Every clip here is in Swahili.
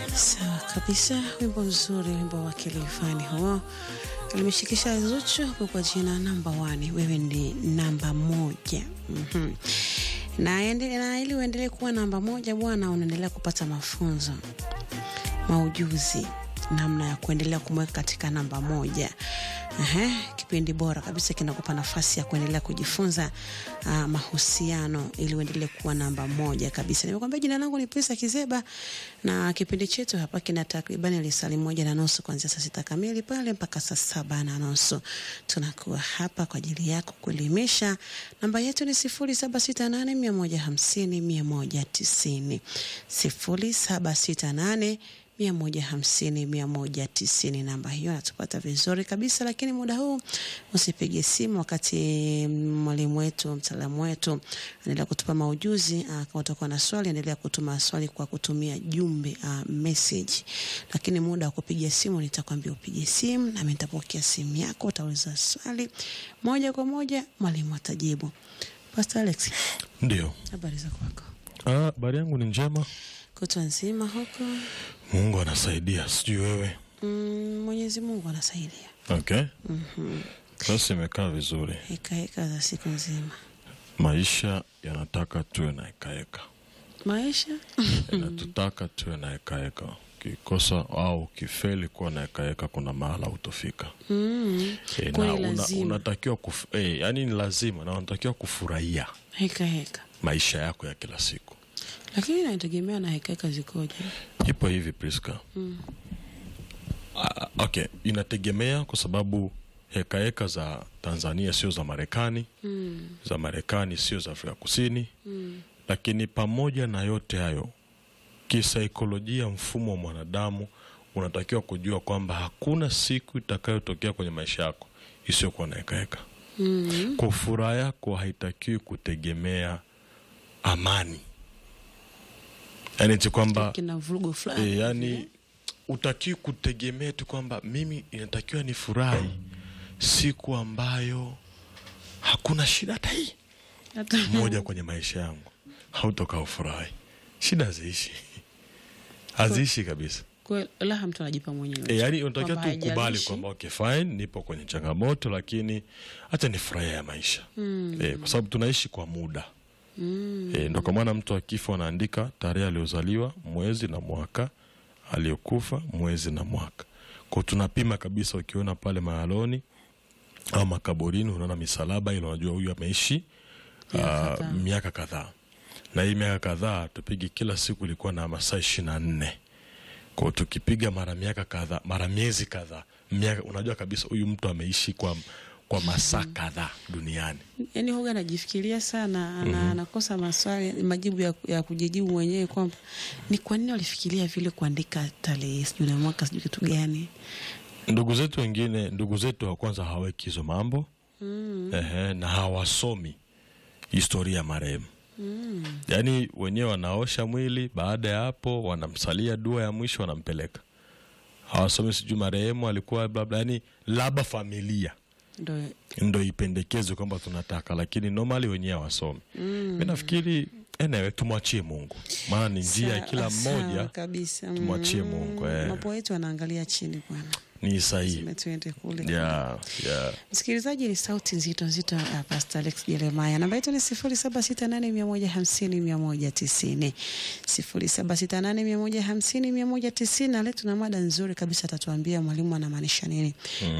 Sawa kabisa, wimbo mzuri, wimbo wa Kilifani huo alimeshikisha Zuchu hapo kwa jina namba wani, wewe ni namba moja. mm-hmm. na, ende, na ili uendelee kuwa namba moja bwana, unaendelea kupata mafunzo maujuzi namna ya kuendelea kumweka katika namba moja. Ehe, kipindi bora kabisa kinakupa nafasi ya kuendelea kujifunza uh, mahusiano ili uendelee kuwa namba moja kabisa. Nimekwambia jina langu ni Prisa Kizeba na kipindi chetu hapa kina takribani lisali moja na nusu kuanzia saa sita kamili pale mpaka saa saba na nusu. Tunakuwa hapa kwa ajili yako kuelimisha. Namba yetu ni sifuri saba sita nane mia moja hamsini mia moja tisini sifuri saba sita nane mia moja hamsini mia moja tisini. Namba hiyo natupata vizuri kabisa, lakini muda huu usipige simu wakati mwalimu wetu mtaalamu wetu anaendelea kutupa maujuzi. Kama utakuwa na swali, endelea kutuma swali kwa kutumia jumbe uh, message, lakini muda wa kupiga simu nitakwambia upige simu, nami nitapokea simu yako, utauliza swali moja kwa moja, mwalimu atajibu. Pastor Alex, Ndio. habari za kwako? Ah, habari yangu ni njema, Kutwa nzima huko? Mungu anasaidia, sijui wewe. Mm, Mwenyezi Mungu anasaidia. Okay, basi imekaa vizuri. Heka heka za siku nzima, Maisha yanataka tuwe na hekaheka, maisha yanatutaka tuwe na hekaheka. Ukikosa au ukifeli kuwa na hekaheka, kuna mahala utofika. mm. E, na Kweli una, lazima. unatakiwa kuf, e, yani ni lazima na unatakiwa kufurahia heka heka, maisha yako ya kila siku. lakini inategemea na heka heka zikoje. Ipo hivi Priska. Ah, okay, inategemea kwa sababu hekaheka za Tanzania sio za Marekani, mm. za Marekani sio za Afrika Kusini. Mm. Lakini pamoja na yote hayo, kisaikolojia, mfumo wa mwanadamu unatakiwa kujua kwamba hakuna siku itakayotokea kwenye maisha yako isiyokuwa na hekaheka. Mm. Kwa furaha yako haitakiwi kutegemea amani, yaani ti kwamba kina vurugu fulani E, yani utakiwi kutegemea tu kwamba mimi inatakiwa ni furahi siku ambayo hakuna shida hata hii hata moja kwenye maisha yangu, hautokaa ufurahi. Shida haziishi, haziishi kabisa. Kwa- raha mtu anajipa mwenyewe. E, yani unatakiwa Kwamba tu ukubali haijalishi. kwamba okay, fine, nipo kwenye changamoto, lakini hata ni furahia ya maisha Mm. e, kwa sababu tunaishi kwa muda Mm. E, ndo kwa maana mtu akifa anaandika tarehe aliyozaliwa, mwezi na mwaka, aliyokufa, mwezi na mwaka. Kwa tunapima kabisa, ukiona pale mahaloni au makaburini, unaona misalaba ile, unajua huyu ameishi Miaka ah, kadhaa. miaka kadhaa, na hii miaka kadhaa tupigi kila siku ilikuwa na masaa ishirini na nne kwao tukipiga mara miaka kadhaa mara miezi kadhaa miaka, unajua kabisa huyu mtu ameishi kwa, kwa masaa kadhaa duniani. Yaani huga anajifikiria sana ana, anakosa maswali majibu ya, ya kujijibu mwenyewe kwamba ni kwa nini walifikiria vile kuandika tarehe sijui na mwaka sijui kitu gani. ndugu zetu wengine, ndugu zetu wa kwanza hawaweki hizo mambo mm. ehe, na hawasomi historia ya marehemu Mm. yaani wenyewe wanaosha mwili, baada ya hapo wanamsalia dua ya mwisho, wanampeleka. Hawasomi sijui marehemu alikuwa blabla, yani labda familia Ndo ndo ipendekezwe kwamba tunataka, lakini normally wenyewe hawasomi. mm. Mi nafikiri anyway, tumwachie Mungu, maana ni njia ya Sawa- kila sawa mmoja, kabisa. tumwachie Mm. Mungu, eh. Mambo yetu anaangalia chini bwana, ni sahihi. Sema tuende kule. Yeah, yeah. Msikilizaji, ni sauti nzito nzito ya Pastor Alex Jeremiah. Namba yetu ni sifuri saba sita nane mia moja hamsini mia moja tisini sifuri saba sita nane mia moja hamsini mia moja tisini na leo tuna mada nzuri kabisa, atatuambia mwalimu anamaanisha nini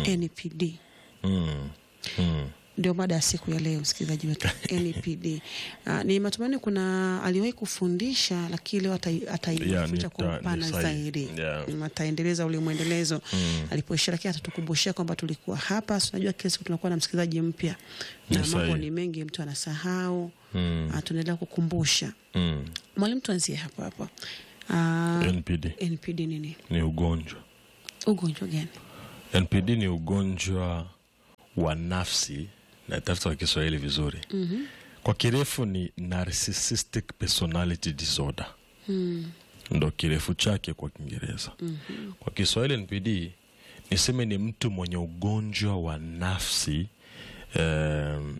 NPD. Mm. Mm. Ndio mada ya siku ya leo, msikilizaji wetu NPD. Uh, ni matumaini kuna aliwahi kufundisha, lakini leo atai- Yeah, ataifundisha ni kwa ta- upana ni sahihi. zaidi Yeah. Mm, ataendeleza ule mwendelezo Mm. alipoishia, lakini atatukumbushia kwamba tulikuwa hapa. Si unajua kila siku tunakuwa na msikilizaji mpya Ni na mambo sahihi. ni mengi, mtu anasahau. Mm. Ah, tunaendelea kukumbusha. Mm. Mwalimu, tuanzie hapo hapo. Ah, NPD NPD nini? ni ugonjwa Ugonjwa gani? NPD ni ugonjwa wa nafsi, natafuta kwa Kiswahili vizuri. Mhm. Kwa kirefu ni narcissistic personality disorder, Mm. ndo kirefu chake kwa Kiingereza. Mhm. Kwa Kiswahili NPD niseme ni mtu mwenye ugonjwa wa nafsi em,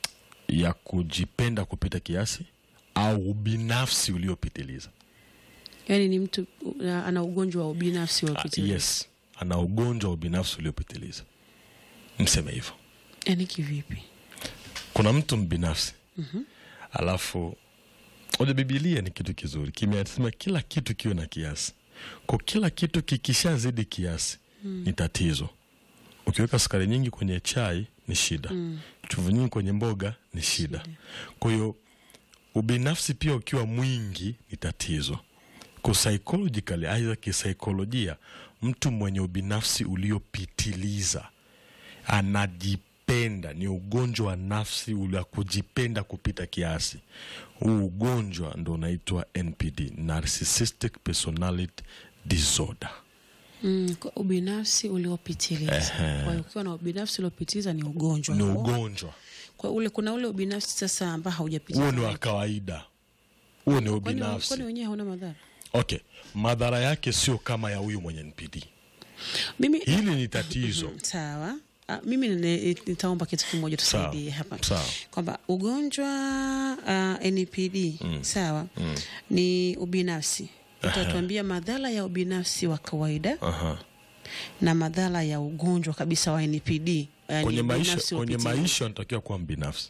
ya kujipenda kupita kiasi au ubinafsi uliopitiliza. yaani ni mtu uh, ana ugonjwa wa ubinafsi wa Ah, kupitiliza yes ana ugonjwa wa ubinafsi uliopitiliza mseme hivyo yaani kivipi kuna mtu mbinafsi alafu oja bibilia ni kitu kizuri kimesema kila kitu kiwe na kiasi kwa kila kitu kikishazidi kiasi ni tatizo ukiweka sukari nyingi kwenye chai ni shida chumvi nyingi kwenye mboga ni shida kwa hiyo ubinafsi pia ukiwa mwingi ni tatizo kwa psychologically aidha kisaikolojia mtu mwenye ubinafsi uliopitiliza anajipenda ni ugonjwa wa nafsi wa kujipenda kupita kiasi huu ugonjwa ndo unaitwa npd narcissistic personality disorder mm, kwa ubinafsi uliopitiliza kwa hiyo ukiwa na ubinafsi uliopitiliza ni ugonjwa ni huo. ugonjwa kwa ule kuna ule ubinafsi sasa ambao huo haujapitiliza ni wa kawaida huo ni Kwani- ubinafsi kwani wenyewe hauna madhara okay madhara yake sio kama ya huyu mwenye npd mimi hili ni tatizo sawa Ah, mimi nine- nitaomba kitu kimoja tusaidie hapa sawa. kwamba ugonjwa uh, NPD sawa ni ubinafsi utatuambia madhara ya ubinafsi wa kawaida Aha. na madhara ya ugonjwa kabisa wa NPD yani kwenye maisha ubinafsi kwenye upitiliza. maisha unatakiwa kuwa mbinafsi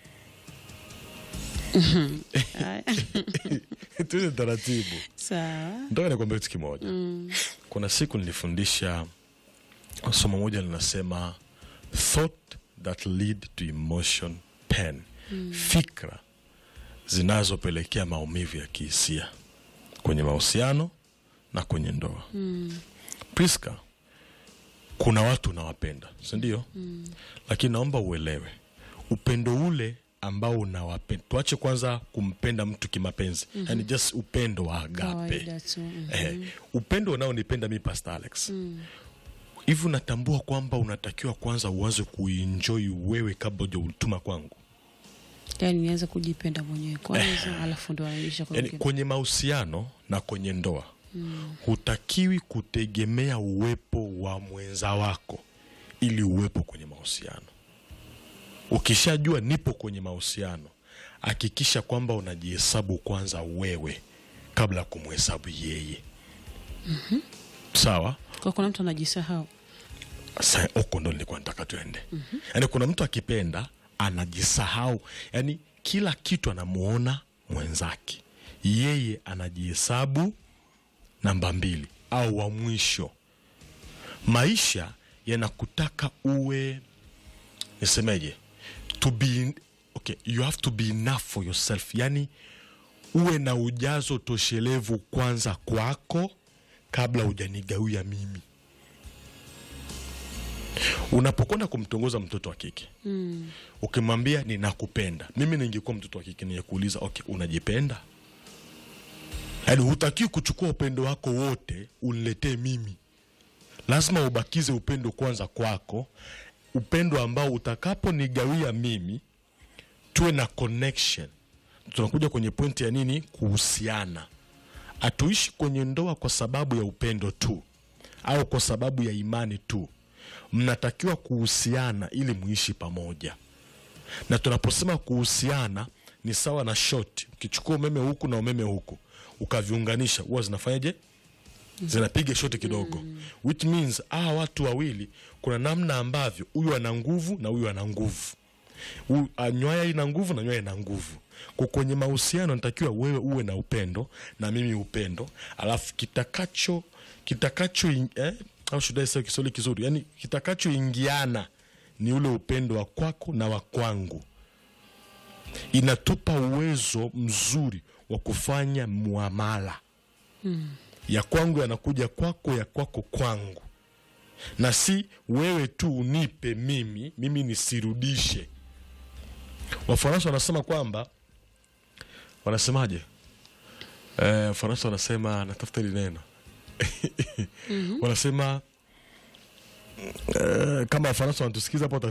Haya. tuende taratibu sawa ndoka nikwambia kitu kimoja kuna siku nilifundisha somo moja linasema thought that lead to emotion pain fikra zinazopelekea maumivu ya kihisia kwenye mahusiano na kwenye ndoa priska kuna watu unawapenda sindio lakini naomba uelewe upendo ule ambao unawapenda tuache kwanza kumpenda mtu kimapenzi yani just upendo wa agape kawaida tu mhm. eh, upendo unaonipenda mi pastor alex hivi unatambua kwamba unatakiwa kwanza uanze kuenjoy wewe kabla ujautuma kwangu yani nianze kujipenda mwenyewe kwanza alafu ndo anaisha kwa yani wengine. kwenye mahusiano na kwenye ndoa hutakiwi kutegemea uwepo wa mwenza wako ili uwepo kwenye mahusiano ukishajua nipo kwenye mahusiano hakikisha kwamba unajihesabu kwanza wewe kabla ya kumhesabu yeye sawa kwa kuna mtu anajisahau Sa- huko ndo nilikuwa nataka tuende mm-hmm. yaani kuna mtu akipenda anajisahau yaani kila kitu anamuona mwenzake yeye anajihesabu namba mbili au wa mwisho maisha yanakutaka uwe nisemeje to be okay you have to be enough for yourself yani uwe na ujazo toshelevu kwanza kwako kabla hujanigawia mimi unapokwenda kumtongoza mtoto wa kike mm. ukimwambia ninakupenda mimi ningekuwa mtoto wa kike ningekuuliza okay unajipenda yaani hutakiwi kuchukua upendo wako wote uniletee mimi lazima ubakize upendo kwanza kwako upendo ambao utakaponigawia mimi tuwe na connection tunakuja kwenye pointi ya nini kuhusiana hatuishi kwenye ndoa kwa sababu ya upendo tu au kwa sababu ya imani tu mnatakiwa kuhusiana ili muishi pamoja na tunaposema kuhusiana ni sawa na shot ukichukua umeme huku na umeme huku ukaviunganisha huwa zinafanyaje zinapiga shoti kidogo which means hawa watu wawili kuna namna ambavyo huyu ana nguvu na huyu ana nguvu Huyu- ah, nywaya ina nguvu na nywaya ina nguvu kwa kwenye mahusiano natakiwa wewe uwe na upendo na mimi upendo alafu kitakacho kitakacho in- eh, au should I say kiswahili kizuri yani kitakachoingiana ni ule upendo wa kwako na wa kwangu inatupa uwezo mzuri wa kufanya muamala ya kwangu yanakuja kwako ya kwako kwangu na si wewe tu unipe mimi mimi nisirudishe wafaransa wanasema kwamba wanasemaje eh, faransa wanasema natafuta hili neno wanasema eh, kama wafaransa wanatusikiza hapo